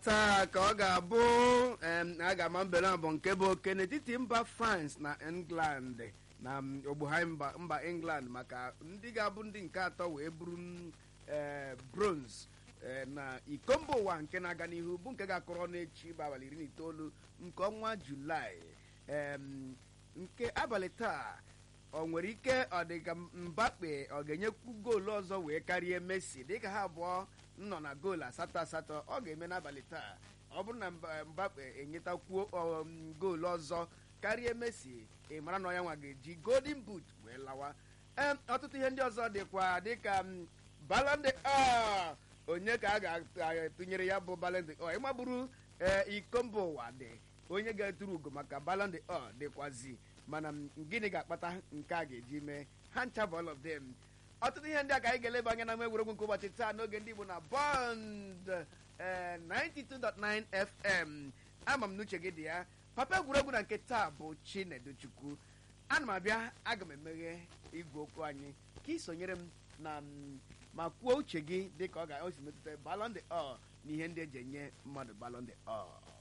taa ka ọ ga-abụ em, a ga-ama mbere bụ nke bụ oke n'etiti mba france na england na m, ogbugha mba mba england maka ndị ga-abụ ndị nke atọ wee buru m, eh, bronze eh, na iko mba ụwa nke na-aga n'ihu bụ nke ga-akọrọ n'echi bụ abalị iri na itoolu nke ọnwa julaị em, nke abalị taa ọ nwere ike ọ dị ka mbape ọ ga-enyekwu goolu ọzọ wee karịa messi dịka ha abụọ nọ na goolu asatọ asatọ ọ ga-eme n'abalị taa ọ bụrụ na Mba- mbape enyetakwuo um, goolu ọzọ karịa messi ị mara na ọ ya nwa ga-eji golden boot wee lawa Em, ọtụtụ ihe ndị ọzọ dịkwa dịka m, Ballon d'Or onye ka a ga-atụnyere ya bụ Ballon d'Or ịmagburu ee iko mba ụwa dị onye ga-eturu ugo maka Ballon d'Or dịkwazi mana m, gịnị ga-akpata nke a ga-eji mee ha ncha bụ all of them ọtụtụ ihe ndị a ka anyị ga-eleba anya na nwa egwuregwu nke ụbọchị taa n'oge ndị Igbo na Bond eh, 92.9 FM ama m n'uche gị dị ya papa egwuregwu na nke taa bụ Chineduchukwu ana m abịa aga m emeghe igwe okwu anyị ka ị sonyere m na m, ma kwuo uche gị dịka ọ ga-esi metụta Ballon d'Or na ihe ndị eji enye mmadụ Ballon d'Or